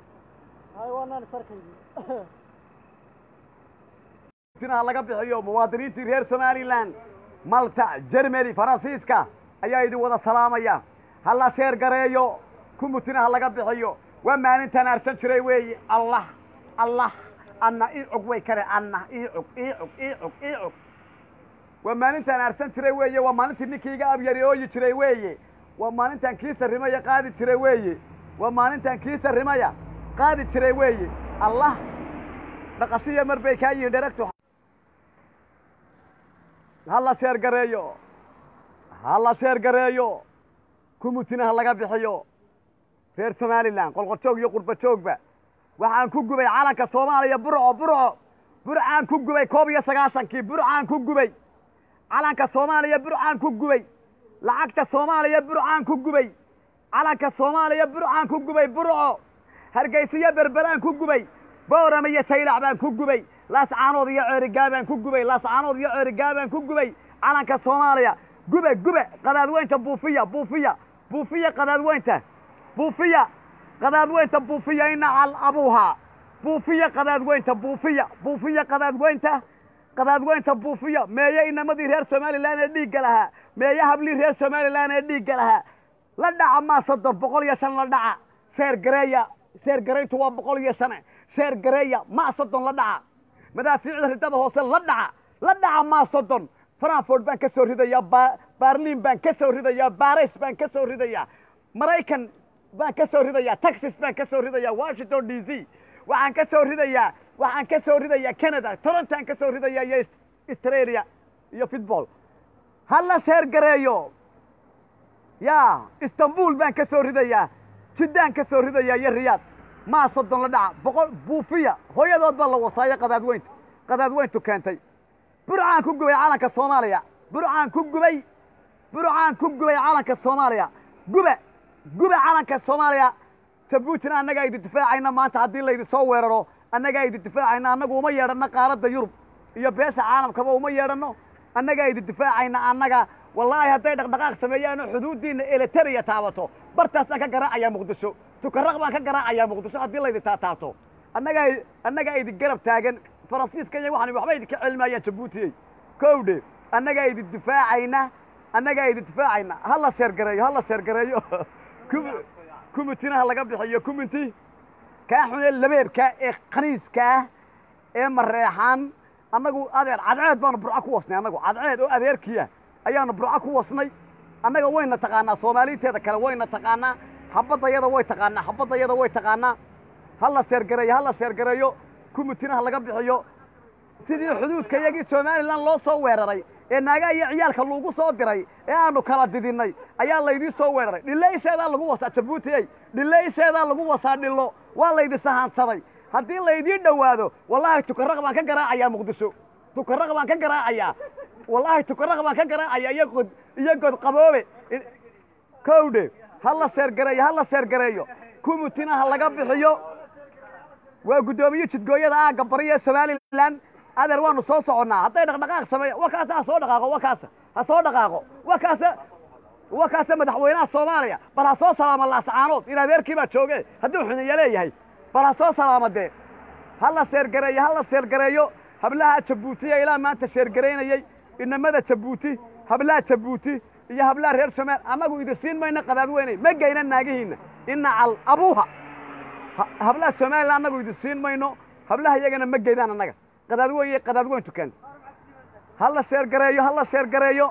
tina ha laga bixiyo muwaadiniintii reer somalilan malta jermany faransiiska ayaa idin wada salaamaya ha la sheer gareeyo kumutina ha laga bixiyo waa maalintaan aarsan jiray weeye allah allah anna ii cog way kare anna ii cog ii cog ii cog ii cog waa maalintaan aarsan jiray weeye waa maalintii ninkii iga abyari ooyi jiray weeye waa maalintaan kii sarrimaya qaadi jiray weeye waa maalintaan kii sarrimaya qaadi jiray weeye allah dhaqashiya mar bay kaa yihiin dheregtu ha la sheer gareeyo ha la sheer gareeyo kumutina ha laga bixiyo reer somalilan qolqojoog iyo qurbajoogba waxaan ku gubay calanka soomaaliya burco burco burcaan ku gubay koob iyo sagaashankii burcaan ku gubay calanka soomaaliya burcaan ku gubay lacagta soomaaliya burcaan ku gubay calanka soomaaliya burcaan ku gubay burco hargeysiyo berberaan ku gubay boorama iyo saylac baan ku gubay laascaanood iyo ceerigaa baan ku gubay laascaanood iyo ceerigaa baan ku gubay calanka soomaaliya gube gube qadaadweynta buufiya buufiya buufiya qadaadweynta buufiya qadaadweynta buufiya inacal abuuhaa buufiya qadaadweynta buufiya buufiya qadaadweynta qadaadweynta buufiya meeye inamadii reer somalilan ee dhiigga lahaa meeye hablii reer somalilan ee dhiigga lahaa la dhaca maa soddon boqol iyo shan la dhaca sheer gareeya sheer garayntu waa boqol iyo shane sheer gareeya maa soddon la dhaca madaafiicda ridada hoose la dhaca la dhaca maa soddon frankfort baan ka soo ridayaa ba barlin baan ka soo ridayaa baris baan ka soo ridayaa maraykan baan ka soo ridayaa texas baan ka soo ridayaa washington d c waxaan ka soo ridayaa waxaan ka soo ridayaa canada torontoan ka soo ridayaa iyo australia iyo football ha la sheer gareeyo ya istanbul baan ka soo ridayaa jiddaan ka soo ridayaa iyo riyaad maa soddon la dhaca boqol buufiya hooyadood baa la wasaayo qadaadweyntu qadaadweyntu keentay burcaan ku gubay calanka soomaaliya burcaan ku gubay burcaan ku gubay calanka soomaaliya gube gube calanka soomaaliya jabuutina annagaa idin difaacayna maanta haddii laydin soo weeraro annagaa idin difaacayna annagu uma yeedhanno qaaradda yurub iyo beesha caalamkaba uma yeedhanno annagaa idin difaacayna annaga wallaahi hadday dhaqdhaqaaq sameeyaanoo xuduuddiinna eleteriya taabato bartaasaan ka garaacayaa muqdisho tukaraq baan ka garaacayaa muqdisho haddii laydin taataabto annagaa annagaa idin garab taagan faransiiska iyo waxaan waxba idinka celmayaan jabuutiyey kowdhe annagaa idin difaacayna annagaa idin difaacayna ha la sheergareeyo ha la sheergareeyo kumitina ha laga bixiyo kuminti kaa xunee labeebka ee khaniiska ah ee mareexaan annagu adeer cadceed baanu burco ku wasnay annagu cadceed oo adeerkiia ayaanu burco ku wasnay annaga wayna taqaanaa soomaaliinteeda kale wayna taqaanaa xabaddayada way taqaanaa xabaddayada way taqaanaa ha la sheergareeyo ha la sheergareeyo kumitina ha laga bixiyo sidii xuduudka iyagii somalilan loo soo weeraray ee naagaa iyo ciyaalka lagu soo diray ee aanu kala didinnay ayaa laydii soo weeraray dhille isheedaa lagu wasaa jabuutiyey dhille isheedaa lagu wasaa dhillo waa laydi sahaansaday haddii laydii dhowaado wallaahi tukaraq baan ka garaacayaa muqdisho tukaraq baan ka garaacayaa wallaahi tukaraq baan ka garaacaya iyo god iyo god qaboobe kowdhe ha la seergareeyo ha la seergareeyo kumitina ha laga bixiyo waa guddoomiye jidgooyada aagga bari ee somalilan adeer waanu soo soconnaa hadday dhaqdhaqaaq sameeya wa kaasa ha soo dhaqaaqo wa kaasa ha soo dhaqaaqo wa kaasa wa kaasa madaxweynaha soomaaliya bal ha soo salaama laascaanood in adeerkii baa jooge hadduu xuniya leeyahay bal ha soo salaama dee ha la seergareeyo ha la seergareeyo hablaha jabuutiya ilaa maanta sheergaraynayey inamada jabuuti hablaha jabuuti iyo hablaha reer somaal annagu idin siin mayno qadaadweynay ma geyna naagihiinna inacal abuuha hablaha somalilan annagu idin siin mayno hablaha iyagana ma geydaan annaga qadaadweyn iyo qadaadweyn tukan ha la sheergareeyo ha la sheergareeyo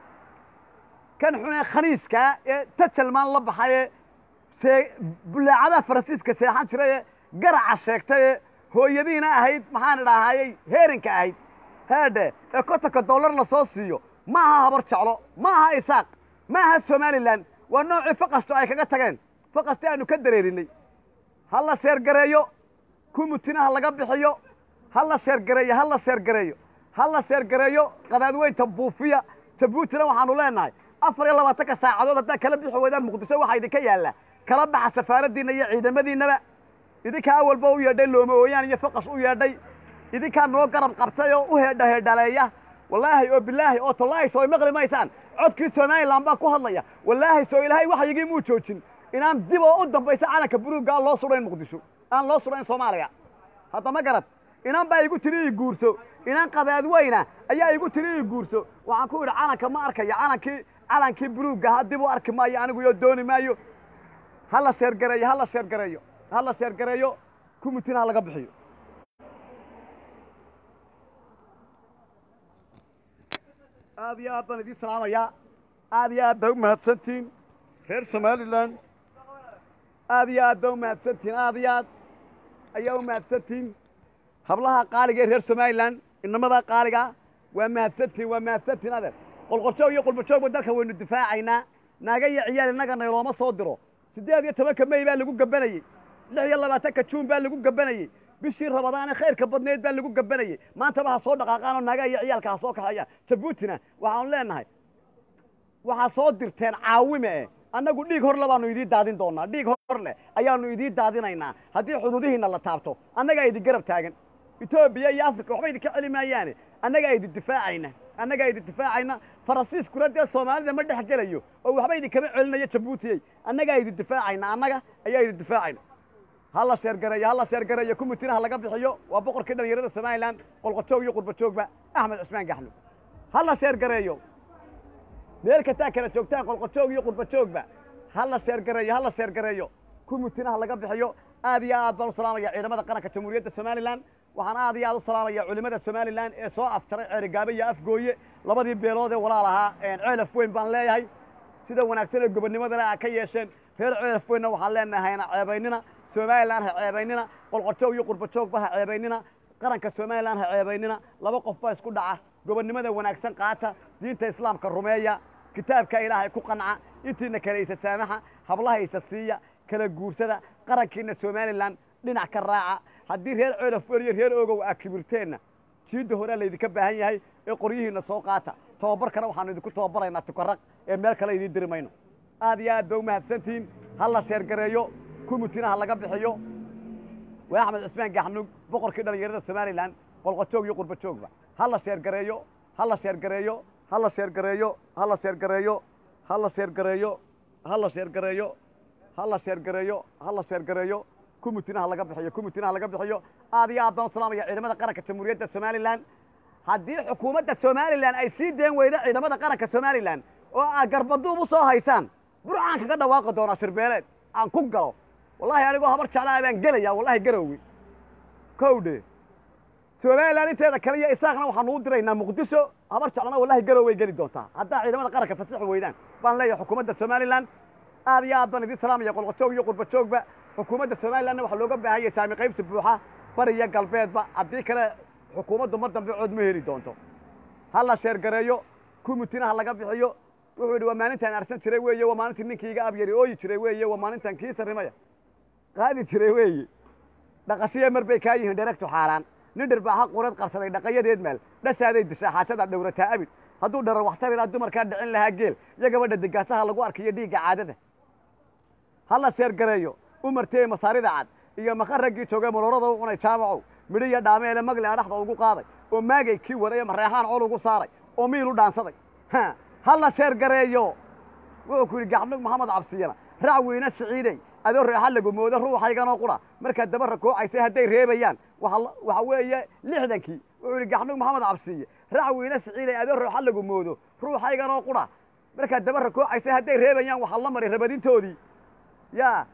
kan xunee khaniiskaa ee tajalmaan la baxaye see bullaacadaha faransiiska seexan jiray ee garaca sheegtay ee hooyadiina ahayd maxaan idhaahayey heerinka ahayd heedhe ee kontonka dollar la soo siiyo ma aha habar jeclo ma aha isaaq ma aha somalilan waa noocii faqasto ay kaga tageen faqasti aanu ka dareerinay ha la sheergareeyo kumitina ha laga bixiyo ha la sheergareeyo ha la sheergareeyo ha la sheergareeyo qadaadweynta buufiya jabuutina waxaanu leenahay afar iyo labaatanka saacadood haddaad kala bixi weydaan muqdisho waxaa idinka yaalla kala baxa safaaraddiinna iyo ciidamadiinnaba idinkaa awalba u yeedhay looma ooyaan iyo faqas u yeedhay idinkaa noo garab qabtay oo u heedha heedhaleeya wallaahi oo bilaahi oo tallaahi soo maqli maysaan codkii somalilan baa ku hadlaya wallaahi soo ilaahay waxyigii muu joojin inaan dib oo u dambaysa calanka buluugga aan loo sudhayn muqdisho aan loo sudhayn soomaaliya hadda ma garad inaan baa igu tiri ii guurso inaan qadaadweyna ayaa igu tiri ii guurso waxaan ku idhi calanka ma arkayo calankii calankii buluugga ha dib u arki maayo anigu iyo dooni maayo ha la sheergareeyo ha la sheergareeyo ha la sheergareeyo kumitina ha laga bixiyo aad iyo aad baan idiin salaamayaa aad iyo aad baa u mahadsantihiin reer somalilan aad iyo aad baa u mahadsantihiin aad iyo aad ayaa u mahadsantihiin hablaha qaaliga ee reer somalilan inamadaa qaaliga waa mahadsantihiin waa mahadsantihiin adeer qolqoljoog iyo qulbajoogba dalka waynu difaacaynaa naaga iyo ciyaal innaga naylooma soo diro siddeed iyo tobanka mey baa lagu gabanayey lix iyo labaatanka juun baa lagu gabanayey bishii rabadaane khayrka badneed baa lagu gabanayey maantaba ha soo dhaqaaqaan oo naagaha iyo ciyaalka ha soo kaxeeyaan jabuutina waxaanu leenahay waxaa soo dirteen caawime eh annagu dhiig hor le baanu idiin daadin doonaa dhiig hor leh ayaanu idiin daadinaynaa haddii xuduudihiinna la taabto annagaa idin garab taagan etoobiya iyo africa waxba idinka celi maayaane annagaa idin difaacayna annagaa idin difaacayna faransiiskuna dee soomaalida ma dhex gelayo oo waxba idinkama celinayo jabuutiyey annagaa idin difaacayna annaga ayaa idin difaacayna ha la sheergareeyo ha la sheergareeyo kumitina ha laga bixiyo waa boqorkii dhalinyarada somalilan qolqojoog iyo qurbajoogba axmed cusmaan gaxlo ha la sheergareeyo meel kastaa kala joogtaan qolqojoog iyo qurbajoogba ha la sheergareeyo ha la sheergareeyo kumitina ha laga bixiyo aad iyo aad baan u salaamaya ciidamada qaranka jamhuuriyadda somalilan waxaan aad iyo aad u salaamaya culimada somalilan ee soo afjaray ceerigaabo iyo afgooye labadii beelood ee walaal ahaa ceelaf weyn baan leeyahay sida wanaagsan ee gobonnimadana a ka yeesheen reer ceelaf weynna waxaan leenahayna ceebaynina somalilan ha ceebaynina qolqojoog iyo qurbajoogba ha ceebaynina qaranka somalilan ha ceebaynina laba qof baa isku dhaca gobonnimada wanaagsan qaata diinta islaamka rumeeya kitaabka ilaahay ku qanca intiina kale isa saamaxa hablaha isa siiya kala guursada qarankiina somalilan dhinac ka raaca haddii reer ceelaf weyn iyo reer ogow aa kibirteenna jiidda horea laydinka baahan yahay ee qoryihiina soo qaata tababarkana waxaanu idinku tababaraynaa tukaraq ee meel kale idiin diri mayno aad iyo aad ba u mahadsantihiin ha la sheergareeyo kumitina ha laga bixiyo waa axmed cusmaan gaxnug boqorkii dhalinyarada somalilan qolqojoog iyo qurbajoogba ha la sheergareeyo ha la sheergareeyo ha la sheergareeyo ha la sheergareeyo ha la sheergareeyo ha la sheergareeyo ha la sheergareeyo ha la sheergareeyo kumitina ha laga bixiyo kumitina ha laga bixiyo aad iyo aad baan u salaamaya ciidamada qaranka jamhuuriyadda somalilan haddii xukuumadda somalilan ay sii deen weydo ciidamada qaranka somalilan oo aad garbaduub u soo haysaan burcaan kaga dhawaaqi doonaa shirbeeleed aan ku galo wallahi anigoo habar jeclaa baan gelaya wallahi garowgi kowdhe somalilan inteeda kale iyo isaaqna waxaanu u diraynaa muqdisho habar jeclana wallahi garow way geli doontaa haddaa ciidamada qaranka fasixi weydaan baan leeyahay xukuumadda somalilan aad iyo aad baan idiin salaamaya qolqojoog iyo qurbajoogba xukuumadda somalilanna waxaa looga baahan yahay saami qaybta buuxa bariya galbeedba haddii kale xukuumaddu mar dambe cood ma heli doonto ha la sheergareeyo kumitina ha laga bixiyo wuxuu yidhi waa maalintaan arsan jiray weeye waa maalintii ninkii iga abyari ooyi jiray weeye waa maalintaan kii sarrimaya qaadi jiray weeye dhaqashiya mar bay kaa yihiin dheregtu xaaraan nin dhirbaaxa qureed qarsaday dhaqayadeed maal dhashaaday dishaa xaajada dhowrataa abid hadduu dharar waxtarilaa dumarkaa dhicin lahaa geel iyo gabadha digaasaha lagu arkiyo dhiigga caadada ha la sheergareeyo umartee masaarida cad iyo maqa raggii joogay maroorada u cunay jaamacow midhi iyo dhaameele magle a dhexda ugu qaaday oo maagay kii waday mareexaan col ugu saaray oo miil u dhaansaday ha la sheergareeyo wuxuu ku yidhi gaxnug maxamed cabsiyana raac weyne siciidey adoo reexa lagu moodo ruuxayganoo qura markaad daba rakoocaysay hadday reebayaan waxa weeye lixdankii wuxuu yidhi gaxnug maxamed cabsiye raac weyne siciidey adoo reexa lagu moodo ruuxayganoo qura markaad daba rakoocaysay hadday reebayaan waxaa la maray rabadintoodii yaa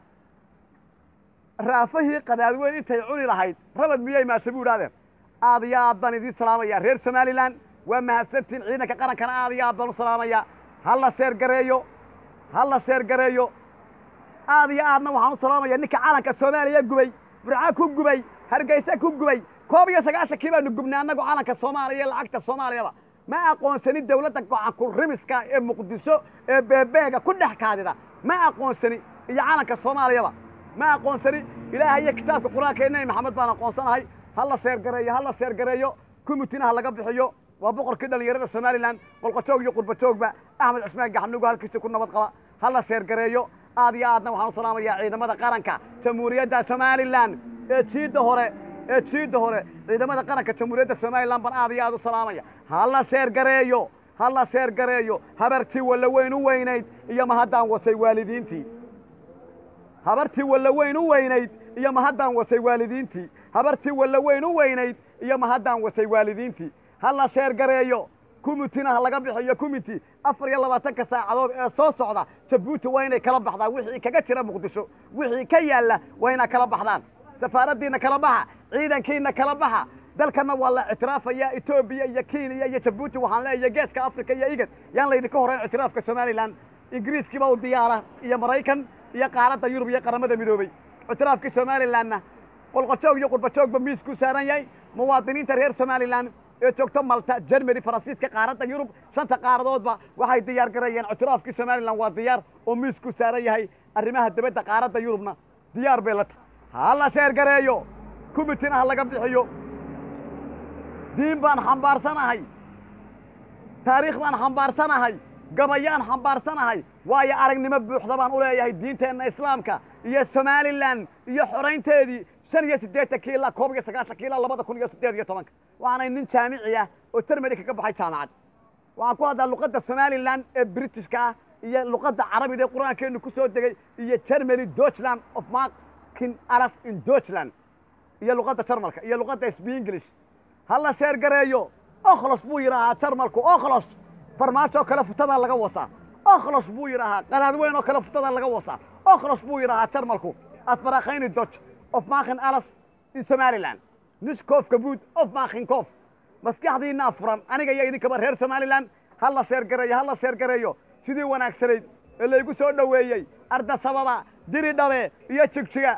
raafahii qadaadweyn intay cuni lahayd rabad miyay maase bu idhahdeen aad iyo aad baan idiin salaamaya reer somalilan waa mahadsantiin ciidanka qarankana aad iyo aad baan u salaamaya ha la sheergareeyo ha la sheergareeyo aad iyo aadna waxaan u salaamaya ninka calanka soomaaliya gubay burca ku gubay hargeysa ku gubay koob iyo sagaashankii baanu gubnay annagu calanka soomaaliya iyo lacagta soomaaliyaba ma aqoonsanin dawladda gocanku rimiska ee muqdisho ee beebeega ku dhex kaadida ma aqoonsani iyo calanka soomaaliyaba ma aqoonsani ilaahay iyo kitaabka qur-aanka ee nebi maxamed baan aqoonsanahay ha la sheergareeyo ha la sheergareeyo kumutinaha laga bixiyo waa boqorkii dhallinyarada somalilan qolqojoog iyo qurbajoogba axmed cusmaan gaxnugo halkiisa ku nabad qaba hala sheergareeyo aad iyo aadna waxaan u salaamayaa ciidamada qaranka jamhuuriyadda somalilan ee jiidda hore ee jiidda hore ciidamada qaranka jamhuuriyadda somalilan baan aad iyo aad u salaamaya hala sheergareeyo hala sheergareeyo habartii walla weyn u weynayd iyo mahaddaan wasay waalidiintii habartii walla weyn u weynayd iyo mahaddaan wasay waalidiintii habartii walla weyn u weynayd iyo mahaddaan wasay waalidiintii hala sheergareeyo kumitina ha laga bixiyo kumiti afar iyo labaatanka saacadood ee soo socda jabuuti waa inay kala baxdaan wixii kaga jira muqdisho wixii ka yaalla waa inaa kala baxdaan safaaraddiinna kala baxa ciidankiinna kala baxa dalkanna waa la ictiraafaya etoobiya iyo kenya iyo jabuuti waxaan leeyahay geeska africa iyo igad yaan laydinka horrayn ictiraafka somalilan ingiriiskiiba u diyaara iyo maraykan iyo qaaradda yurub iyo qaramada midoobey ictiraafkii somalilanna qolqojoog iyo qurbajoogba miiskuu saaran yahay muwaadiniinta reer somalilan ee joogto malta jermany faransiiska qaaradda yurub shanta qaaradoodba waxay diyaar gareeyeen ictiraafkii somalilan waa diyaar oo miiskuu saaran yahay arrimaha dibadda qaaradda yurubna diyaar bay la tahay ha la sheergareeyo kumitina ha laga bixiyo diin baan xambaarsanahay taariikh baan xambaarsanahay gabayaan xambaarsanahay waayo aragnimo buuxda baan u leeyahay diinteenna islaamka iyo somalilan iyo xoraynteedii shan iyo siddeetankii ilaa koob iyo sagaashankii ilaa labada kun iyo siddeed iyo tobanka waxaanay nin jaamici ah oo termedi kaga baxay jaamacad waxaan ku hadlaa luqadda somalilan ee britishka ah iyo luqadda carabida ee qur-aankeennu ku soo degay iyo germany deutschland of markin alas in deutschland iyo luqadda jarmalka iyo luqadda sb english ha la sheergareeyo okhlos buu yidhaahaa jarmalku okhlos farmaajoo kale futadaa laga wasaa okhlos buu yidhaahaa qanaad weyn oo kale futadaa laga wasaa okhlos buu yidhaahaa jarmalku asbarakhayni dodge of maakin alas in somalilan niskoof kabuud of maakin koof maskaxdiinaa furan aniga iyo idinkaba reer somalilan ha la sheergareeyo ha la sheergareeyo sidii wanaagsanayd ee laygu soo dhoweeyey arda sababa diri dhabe iyo jigjiga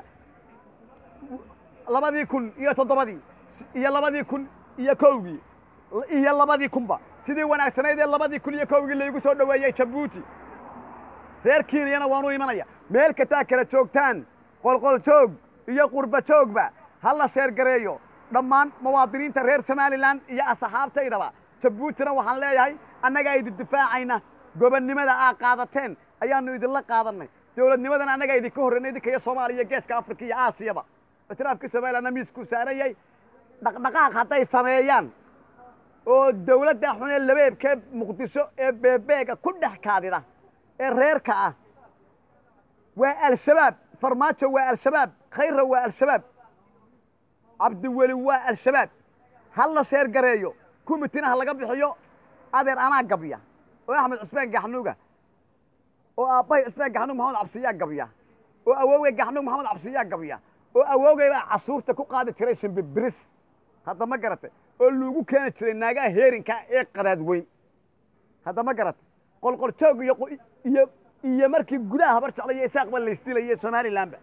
labadii kun iyo toddobadii iyo labadii kun iyo kowgii iyo labadii kunba sidii wanaagsanayd ee labadii kun iyo kowgii laygu soo dhoweeyey jabuuti reer kenyana waanu imanaya meel kastaa kala joogtaan qolqol joog iyo qurba joogba ha la sheergareeyo dhammaan muwaadiniinta reer somalilan iyo asxaabtaydaba jabuutina waxaan leeyahay annagaa idin difaacayna gobonnimada aa qaadateen ayaanu idinla qaadanay dowladnimadana annagaa idinka horreynay idinka iyo soomaaliya geeska africa iyo aasiyaba ictiraafkii somalilanna miiskuu saaran yahay dhaqdhaqaaq hadday sameeyaan oo dawladda xun ee labeebkee muqdisho ee beebeega ku dhex kaadida ee reerka ah waa al-shabaab farmaajo waa al-shabaab khayra waa al-shabaab cabdiweli waa al-shabaab ha la sheergareeyo kumitina ha laga bixiyo adeer anaa gabya oo axmed cusmaan gaxnuuga oo aabbahay cusmaan gaxnuug maxamed cabsiyaa gabya oo awoogay gaxnuug maxamed cabsiyaa gabya oo awoogay baa casuurta ku qaadi jiray shimbibiris hadda ma garatay oo lagu keeni jiray naagaha heerinka ee qadaad weyn hadda ma garatay qolqol joog iyo iyo iyo markii gudaha habar jeclaya isaaqba laysdilayay somalilanba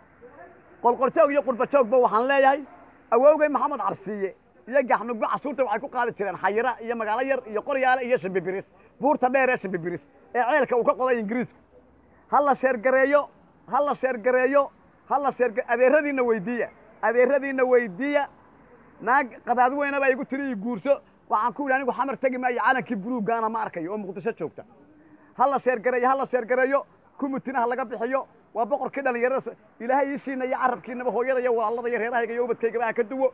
qolqol joog iyo qurba joogba waxaan leeyahay awoogay maxamed cabsiiye iyo gaxnugba casuurta waxay ku qaadi jireen xayira iyo magaalo yar iyo qoryaale iyo shimbibiris buurta dheer ee shimbibiris ee ceelka uu ka qoday ingiriisku ha la sheergareeyo ha la sheergareeyo ha la sheerga adeeradiinna weydiiya adeeradiinna weydiiya naag qadaad weyna baa igu tiri ii guurso waxaan ku yidhi anigu xamar tegi maayo calankii buluuggaana ma arkayo oo muqdisho joogta ha la sheergareeyo ha la sheergareeyo kumitina ha laga bixiyo waa boqorkii dhallinyarada ilaahay iishiina iyo carabkiinaba hooyada iyo walaalada iyo reerahayga iyo ubadkaygaba ha ka duwo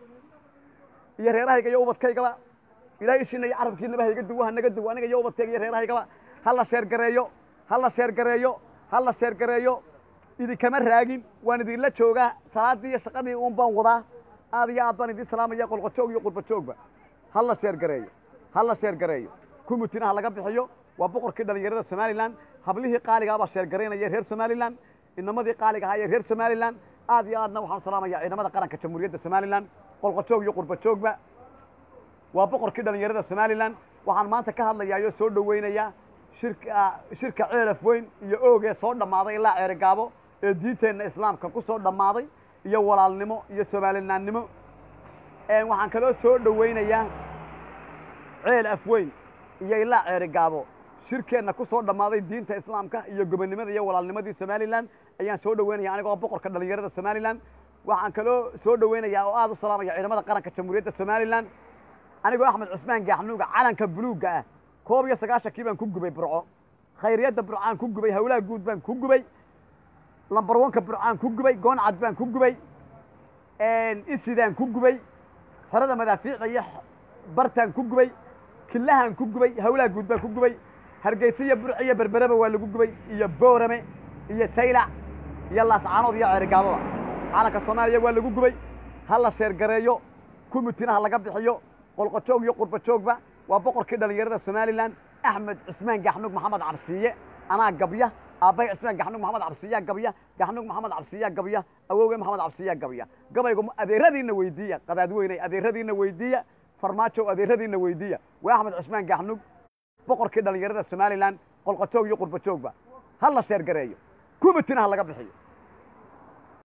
iyo reerahayga iyo ubadkaygaba ilahay ishiina iyo carabkiinaba ha iga duwo ha naga duwo aniga iyo ubadkayga iyo reerahaygaba ha la sheergareeyo ha la sheergareeyo ha la sheergareeyo idinkama raagin waan idinla joogaa salaaddii iyo shaqadii uun baan wadaa aad iyo aad baan idin salaamaya qolqojoog iyo qurbajoogba ha la sheergareeyo ha la sheergareeyo kumitina ha laga bixiyo waa boqorkii dhallinyarada somalilan hablihii qaaligaa baa sheergaraynaya reer somalilan inamadii qaaliga ahaa ee reer somalilan aad iyo aadna waxaan salaamaya ciidamada qaranka jamhuuriyadda somalilan qolqojoog iyo qurbajoogba waa boqorkii dhallinyarada somalilan waxaan maanta ka hadlayaa oo soo dhoweynayaa shirka shirka ceelaf weyn iyo oogee soo dhammaaday ilaa ceerigaabo ee diinteenna islaamka ku soo dhammaaday iyo walaalnimo iyo soomaalinaannimo waxaan kaloo soo dhoweynayaa ceel afweyn iyo ilaa ceerigaabo shirkeenna ku soo dhammaaday diinta islaamka iyo gobonnimada iyo walaalnimadii somalilan ayaan soo dhoweynaya anigoo boqorka dhallinyarada somalilan waxaan kaloo soo dhoweynayaa oo aad u salaamaya ciidamada qaranka jamhuuriyadda somalilan anigoo axmed cusmaan gaaxnuuga calanka buluugga ah koob iyo sagaashankii baan ku gubay burco khayriyadda burcaan ku gubay hawlaha guud baan ku gubay lambar wanka burcaan ku gubay gooncad baan ku gubay isidaan ku gubay xerada madaafiicda iyo bartaan ku gubay killahaan ku gubay hawlaha guud baan ku gubay hargeysa iyo burci iyo berbereba waa lagu gubay iyo boorame iyo saylac iyo laascaanood iyo ceerigaabada calanka soomaaliya waa lagu gubay ha la sheergareeyo kumitina ha laga bixiyo qolqojoog iyo qurbajoogba waa boqorkii dhallinyarada somalilan axmed cusmaan gaxnuug maxamed cabsiiye anaa gabya aabbay cusmaan gaxnuug maxamed cabsiiyaa gabya gaxnuug maxamed cabsiiyaa gabya awowgay maxamed cabsiiyaa gabya gabaygu adeeradiinna weydiiya qadaadweynay adeeradiinna weydiiya farmaajow adeeradiinna weydiiya waa axmed cusmaan gaxnuug boqorkii dhallinyarada somalilan qolqojoog iyo qurbajoogba ha la sheergareeyo kumitina ha laga bixiyo